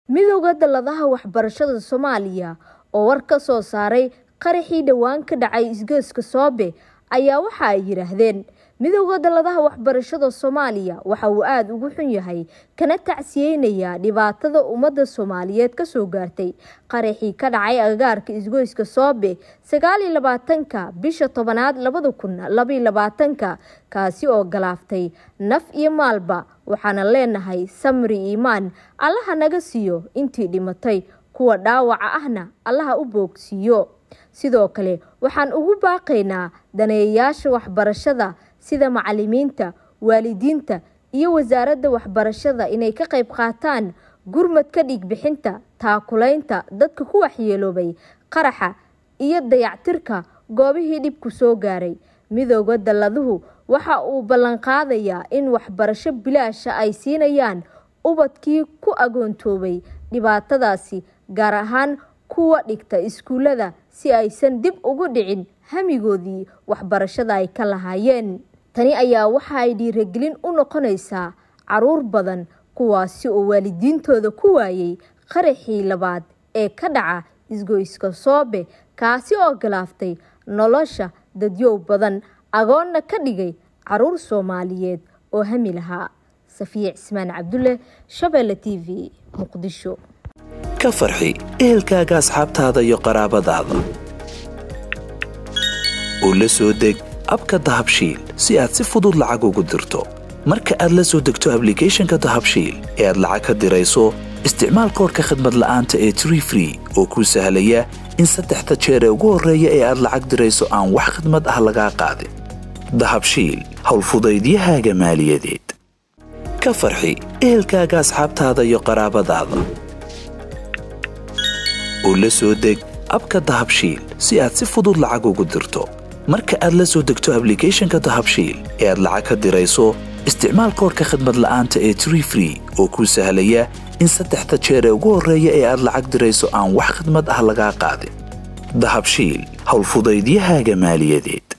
midowda dalladaha waxbarashada soomaaliya oo war ka soo saaray qaraxii dhowaan ka dhacay isgoyska soobe ayaa waxa ay yidhaahdeen midowda dalladaha waxbarashada soomaaliya waxa uu aada ugu xun yahay kana tacsiyeynayaa dhibaatada ummadda soomaaliyeed kasoo gaartay qaraxii ka dhacay agagaarka isgoyska soobe sagaaliyo labaatanka bisha tobanaad labada kun labaiyo labaatanka kaasi oo galaaftay naf iyo maalba waxaana leenahay samri iimaan allaha naga siiyo intii dhimatay kuwa dhaawaca ahna allaha u boogsiiyo sidoo kale waxaan ugu baaqaynaa daneeyayaasha waxbarashada sida macalimiinta waalidiinta iyo wasaaradda waxbarashada inay ka qayb qaataan gurmadka dhiigbixinta taakulaynta dadka ku waxyeeloobay qaraxa iyo dayactirka goobihii dhibku soo gaaray midooda dalladuhu waxa uu ballanqaadayaa in waxbarasho bilaasha ay siinayaan ubadkii ku agoontoobay dhibaatadaasi gaar ahaan kuwa dhigta iskuullada si aysan dib ugu dhicin hamigoodii waxbarashada ay ka lahaayeen tani ayaa waxa ay dhiiragelin u noqonaysaa caruur badan kuwaasi oo waalidiintooda ku waayay qaraxii labaad ee ka dhaca isgoyska soobe kaasi oo galaaftay nolosha dadyow badan agoonna ka dhigay caruur soomaaliyeed oo hami lahaa safiya cismaan cabdulle shabeelle t v muqdisho ka farxi ehelkaaga asxaabtaada iyo qaraabadaada oo la soo deg abka dahabshiil si aad si fudud lacag ugu dirto marka aad la soo degto ablicathonka dahabshiil ee aad lacag ka dirayso isticmaal koorka khadmad la'aanta ee tree free oo kuu sahlaya in saddexda jeer ee ugu horreeya ee aad lacag dirayso aan wax khadmad ah lagaa qaadin dahabshiil howlfudaydiyahaaga maaliyadeed ka farxi ehelkaaga asxaabtaada iyo qaraabadaada oo la soo deg abka dahabshiil si aad si fudud lacag ugu dirto marka aad la soo degto ablicathonka dahabshiil ee aad lacag ka dirayso isticmaal koorka khadmad la'aanta ee tree free oo kuu sahlaya in saddexda jeer ee ugu horreeya ee aad lacag dirayso aan wax khadmad ah lagaa qaadin dahabshiil howlfudaydiyahaaga maaliyadeed